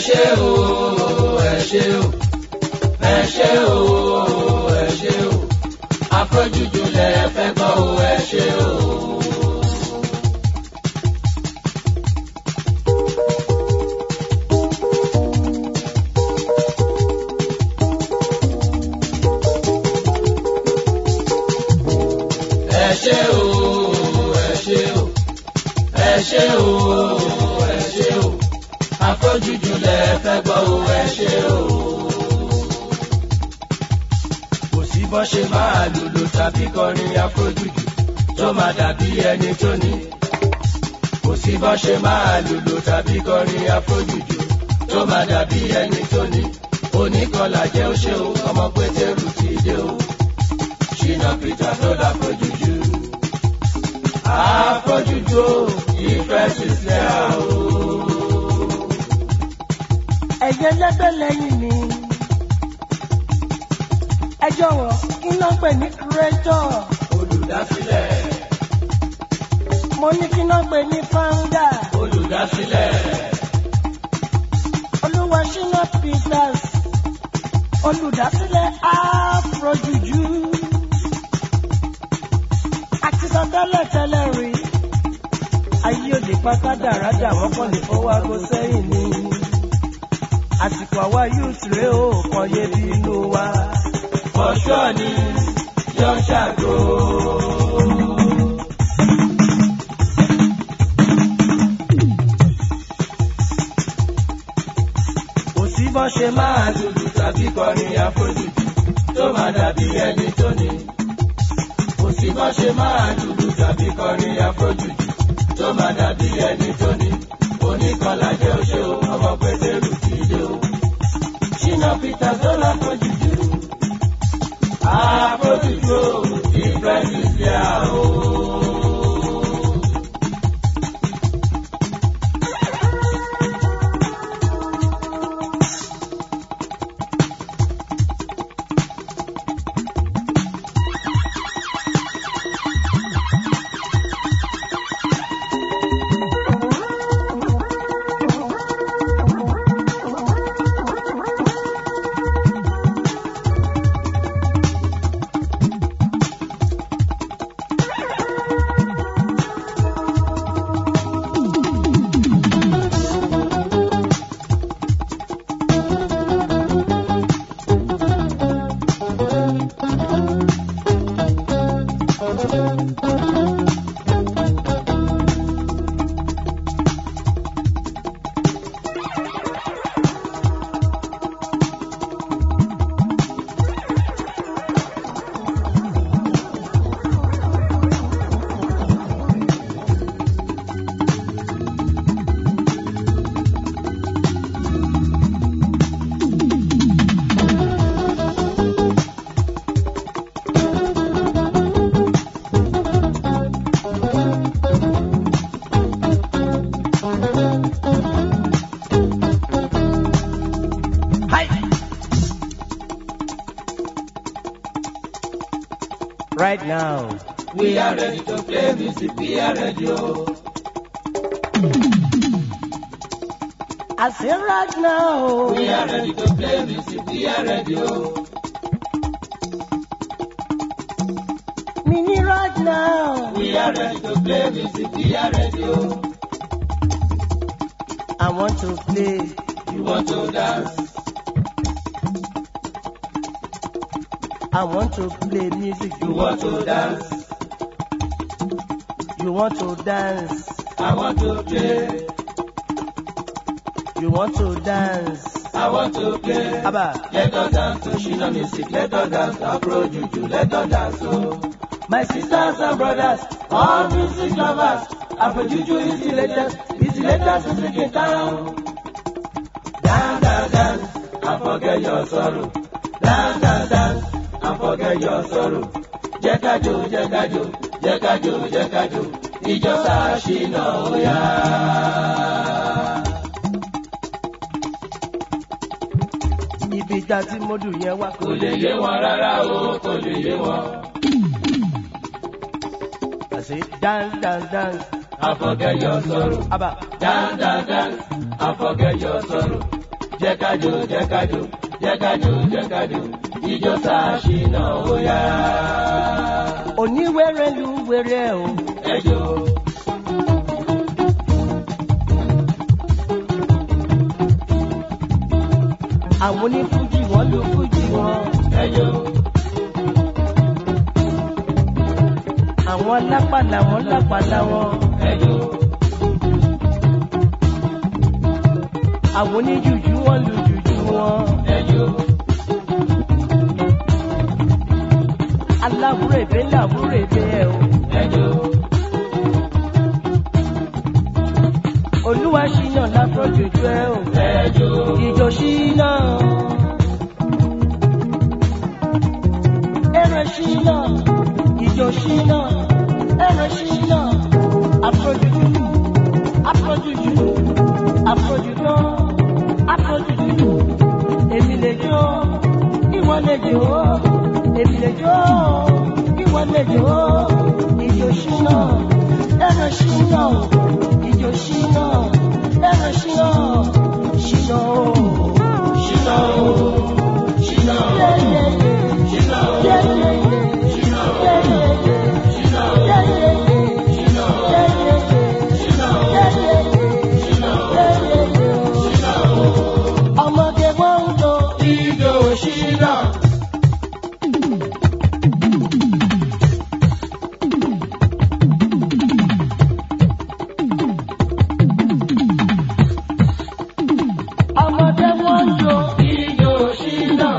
ṣé o ẹ ṣé o ẹ ṣé o ẹ ṣé o afrojuju lẹ fẹ́ gbọ́ o ẹ ṣé o. ẹ ṣé o ẹ ṣé o ẹ ṣé o ẹ ṣé o afrojuju lẹ fẹ́ gbọ́ o ẹ ṣé o. kò sí bọ́ ṣe máa lùlù tàbí kọrin afrojuju tó máa dàbí ẹni tó ní. kò sí bọ́ ṣe máa lùlù tàbí kọrin afrojuju tó máa dàbí ẹni tó ní. oníkọlà jẹ́ ó ṣe o ọmọ pétérù ti dé o. ṣìnà peter tó láfrojuju. afrojuju o ìfẹ́ sísẹ́ o. ẹ̀jẹ̀ lẹ́gbẹ́ lẹ́yìn mi. ẹ jọ̀wọ́ kí ló ń pè ní kúrẹ́tọ̀? olùdásílẹ̀ mo ní kí ló ń pè ní fáńdà. olùdásílẹ̀ olúwa ṣínà peters olùdásílẹ̀ afrojuju. àti sọ tẹ́lẹ̀ tẹ́lẹ̀ rí. ayé òde pátá dáradà wọ́n kàn lè fọwọ́ aago sẹ́yìn ni. àsìkò àwa youth rèé o kàn yé bí inú wa. fọṣọ ni yọ ṣàgó. kò sí bọ́ ṣe máa lùlù tàbí kọrin àfojúdi tó máa dàbí ẹni tó ní. kò sí bọ́ ṣe máa lùlù tàbí kọrin àfojúdi tó máa dàbí ẹni tó ní. oníkọlá jẹ́ oṣó ọmọ pétérù ti dé o. ṣínà peter tó láfojúdi. àfojúdi o ìfẹ́ ti ṣe àwọ̀. right now. We are ready to play music, we are ready. Oh. I say right now. We are ready to play music, we are ready. Oh. Mini right now. We are ready to play music, we are ready. Oh. I want to play. You want to dance? I want to play music. You want to dance? You want to dance. I want to play. You want to dance. I want to play. Abba, Let us dance to Shina music. Let us dance to Afro Juju. Let us dance. Oh. My sisters and brothers, all music lovers. Afro Juju is the latest. Is the latest music in town. Dance, dance, dance, and forget your sorrow. Dance, dance, dance, and forget your sorrow. Jẹ́ ká jó, jẹ́ ká jó, jẹ́ ká jó, jẹ́ ká jó. Ìjọ sáà Ṣínà ó yá. ibi ìjà tí mo dùn yẹn wá. kò lè yé wọn rárá o kò lè yé wọn. I say dance, dance, dance. I forget your sorrow. Abba, Dance, dance, dance. I forget your sorrow. jẹ́ kájò jẹ́ kájò jẹ́ kájò jẹ́ kájò ijó sàṣìnà ó yá. oníwèrè lu wèrè o. ẹjọ́ àwọn onífújì wọn lu fújì wọn. ẹjọ́ àwọn lápàlà wọn lápàlà wọn. ẹjọ́ àwọn oníjùjú wọn lu jùjú wọn. ẹjọ́ aláwúrèbé làwúrèbé ẹ o. ẹjọ́ olúwa ṣìnà láfọ̀jòjò ẹ o. ẹjọ́ ìjọ ṣìnà. ẹrẹ ṣìnà. ìjọ ṣìnà. ẹrẹ ṣìnà. àfọ̀jòjò. àfọ̀jòjò. àfọ̀jòjò. àfọ̀jòjò. èmi lè jó. ìwọ lè jó. èmi lè jó. ìwọ lè jó. ìjọ ṣìnà. ẹrẹ ṣìnà. ìjọ ṣìnà. ẹrẹ ṣìnà. ṣìnà o. ṣìnà ó ṣìnà ó Yeah, yeah, yeah. ṣìnà ó Yeah, yeah, yeah. ṣìnà ó Yeah, yeah, yeah. ṣìnà ó Yeah, yeah, yeah. ṣìnà ó Yeah, yeah, yeah. ṣìnà ó Yeah, yeah, yeah. ṣìnà ó Yeah, yeah, yeah. ṣìnà ó. ọmọdé wọn ń jó ijó ṣìnà. ọmọdé wọn ń jó ijó ṣìnà.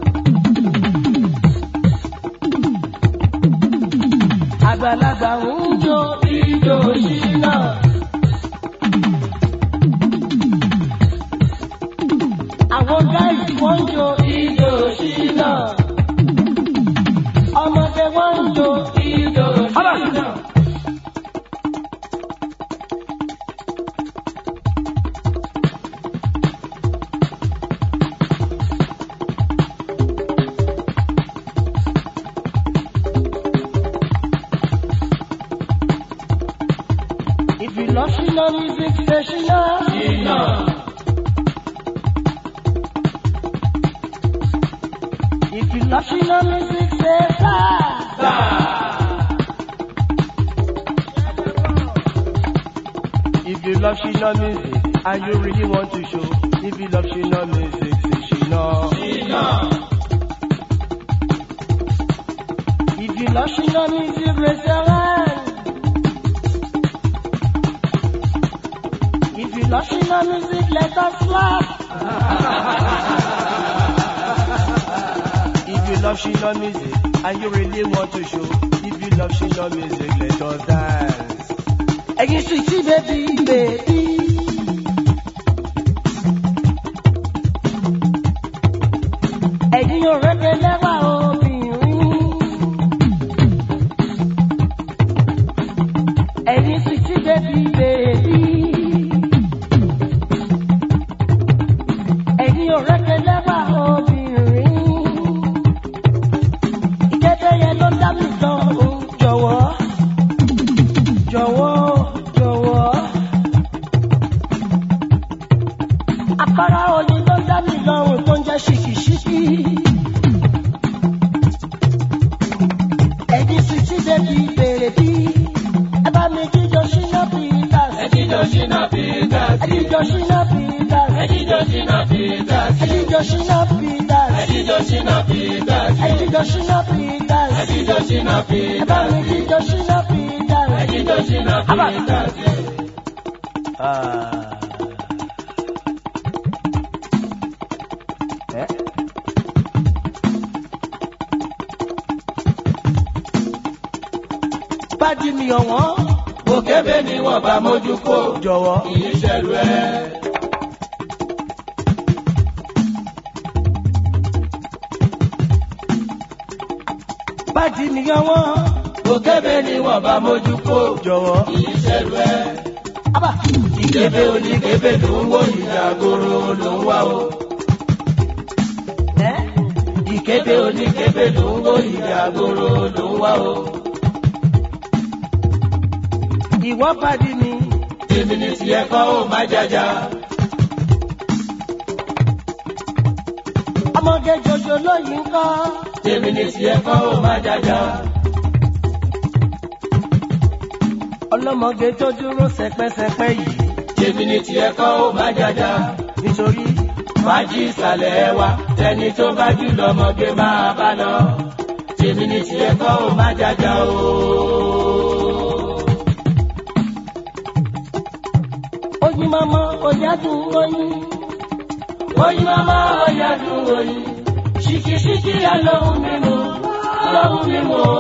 àgbàlagbà ń jó ijó ṣìnà. àwọn gáàsì wọn ń jó ijó ṣìnà. ọmọdé wọn ń jó ijó ṣìnà. if you love ṣìnà music say ṣìnà. ṣìnà. if you love ṣìnà music say sáà. sáà. If you love Shina music and you really want to show, if you love Shina music, say Shina. ṣìnà. If you love Shina music, raise your hand. If you love Shina music, let us laugh. if you love Shina music and you really want to show, if you love Shina music, let us dance. Ẹyin sweetie baby baby. Ẹyin òrèké lẹ́wà obìnrin. Ẹyin sweetie baby baby. Ẹyin òrèké lẹ́wà obìnrin. Ìkéde yẹn ló dá mi tán o, jọ̀wọ́ jọ̀wọ́ jọ̀wọ́. Àpárá oyin ló dá mi lọ́rùn tó ń jẹ́ ṣìkìṣìkì. Ẹ̀yin sì ti débi bèrè bí. Ẹ bá mi jíjọ ṣínà Peters. ẹjíjó ṣìnà Peters. Ẹ jíjọ ṣínà Peters. ẹjíjó ṣìnà Peters. Ẹ jíjọ ṣínà Peters. ẹjíjó ṣìnà Peters. Ẹ jíjọ ṣínà Peters. ẹjíjó ṣìnà Ẹ bá mi Peters. jíjọ ṣínà Peters. ẹjíjó ṣìnà Abba. Peters. Ah. Eh? Bájí mi ọ̀wọ́n òkèbè ni wọ́n bá mójú kó. jọ̀wọ́. kìí ṣẹlú ẹ. Bájí mi ọ̀wọ́n òkèbè ni wọ́n bá mójú kó. jọ̀wọ́. kìí ṣẹlú ẹ. Abba. ìkébé oníkébé ló ń wò ìdàgòrò ló ń wá o. Eh? ìkébé oníkébé ló ń wò ìdàgòrò ló ń wá o. Ìwọ́ bájí mi. èmi ni tiẹ̀ kọ́ ó má jàjà. ọlọ́mọge jòjò lóyìn kọ́. tèmi ní tiẹ̀ kọ́ ó má jàjà. ọlọ́mọge tó dúró sẹpẹsẹpẹ yìí. tèmi ní tiẹ̀ kọ́ ó má jàjà. nítorí fàájì ìsàlẹ̀ wa tẹni tó bá jù lọ́mọge máa bá lọ. tèmi ní tiẹ̀ kọ́ ó má jàjà o. oyin mama ọ̀yádùn oyin. oyin mama ọ̀yádùn oyin. ṣìkìṣìkì alóhùn mímu alóhùn mímu o.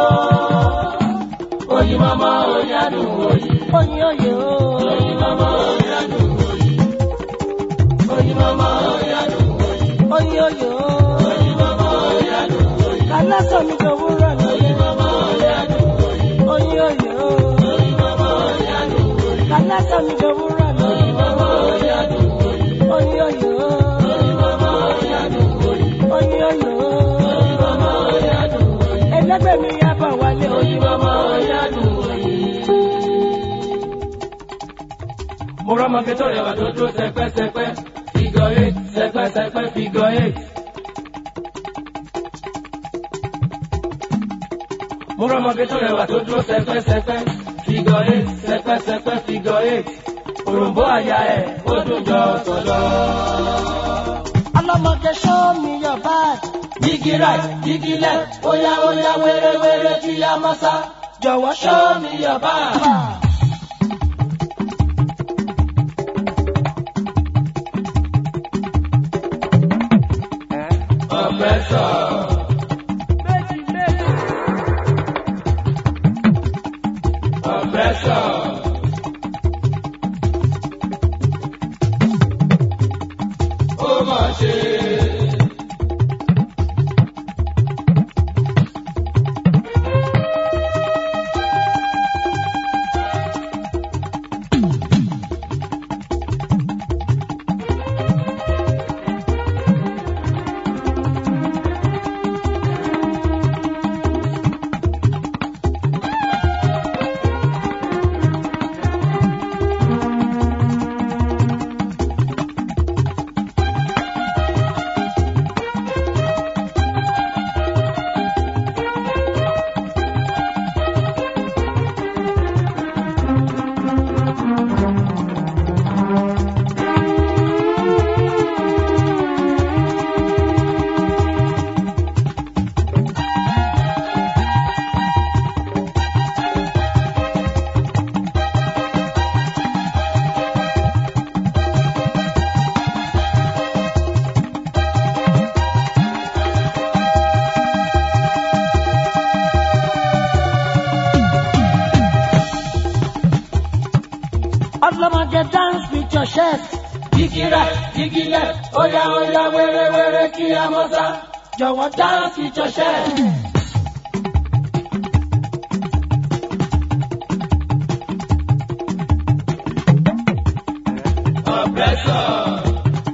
oyin mama ọ̀yádùn oyin. oyin oyè o. oyin mama ọ̀yádùn oyin. oyin mama ọ̀yádùn oyin. oyin oyè o. oyin mama ọ̀yádùn oyin. kálásọ̀ mi kò wúrọ̀ lóye. oyin mama ọ̀yádùn oyin. oyin oyè o. oyin mama ọ̀yádùn oyin. kálásọ̀ mi kò wúrọ̀ lóye. oyin mama ọ̀yádùn oyin. oyin oyè o. oyin mama ọ̀yádùn oyin. oyin oyè o. oyin mama ọ̀yádùn oyin. ẹlẹgbẹ́ mi yá bọ̀ wálé oyin oyin. mama ọ̀yádùn oyin. mo rọ́mọge tó rẹwà tó dúró sẹpẹ́sẹpẹ́ figure eight sẹpẹ́sẹpẹ́ figure eight. mo rọ́mọge tó rẹwà tó dúró sẹpẹ́sẹpẹ́ figure eight sẹpẹ́sẹpẹ́ figure eight. òròǹbó àyà ẹ̀ ó dùn jọ sọ̀lọ́. ọlọ́mọge show me your bag. Jígí right, jígí left, óyá óyá wéré-wéré kí a mọ́ sá. jọ̀wọ́ Show me your bag. Oppressor. Oppressor. Ó mà ṣe. ọlọ́mọge dance with your chest. Jígí right, jígí left, óyá óyá wéré-wéré kí a mọ́ sá. jọ̀wọ́ Dance with your chest. Oppressor.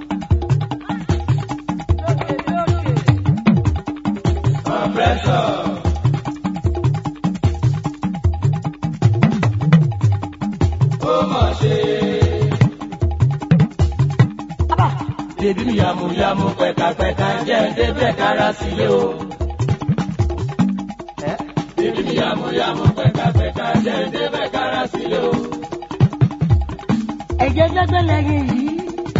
Oppressor. Ó mà ṣe. Bébí mi yàmùyàmù pẹ̀kàpẹ̀kà jẹ́ débẹ̀ kára sílé o. Bébí mi yàmùyàmù pẹ̀kàpẹ̀kà jẹ́ débẹ̀ kára sílé o. ẹ̀jẹ̀ gbẹ́gbẹ́ lẹ́yìn yìí.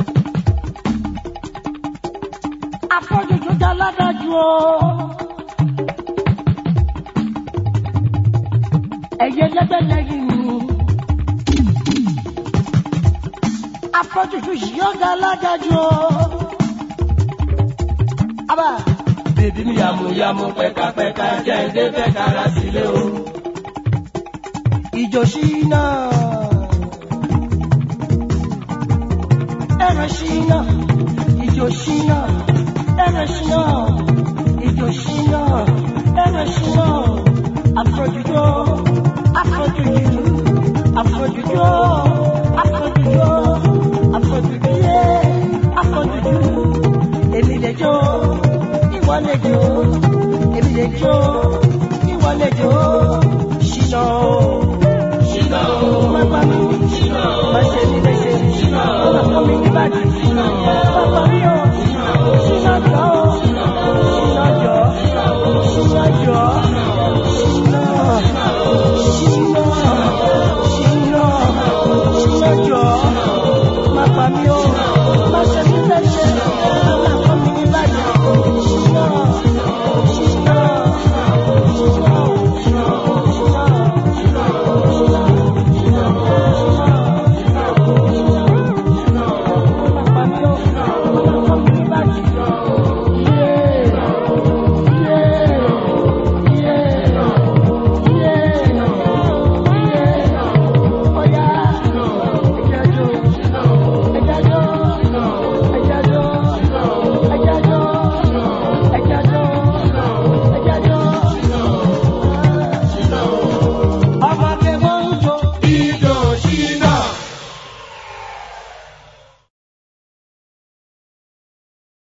afọ́jújú dá ládájú o. ẹ̀jẹ̀ gbẹ́gbẹ́ lẹ́yìn yìí. afọ́jújú yìí ó dá ládájú o. abá Bébí mi yàmùyàmù pẹ̀kàpẹ̀kà jẹ́ débẹ̀ kára sílé o. ìjọ ṣínà. ẹ̀rọ ṣínà. ìjọ ṣínà. ẹ̀rọ ṣínà. ìjọ ṣínà. ẹ̀rọ ṣínà. afọ́jújú afọ́jújú afọ́jújú afọ́jújú afọ́jújú yé afọ́jújú èmi lè jó ìwọ lè jó èmi lè jó ìwọ lè jó ṣínà Ṣìnà o. pápá mi Ṣìnà o. má ṣe ní léṣe Ṣìnà o. ọkọ mi ní bàjẹ́ Ṣìnà o. pápá mi ò ṣínà jọ. mi o.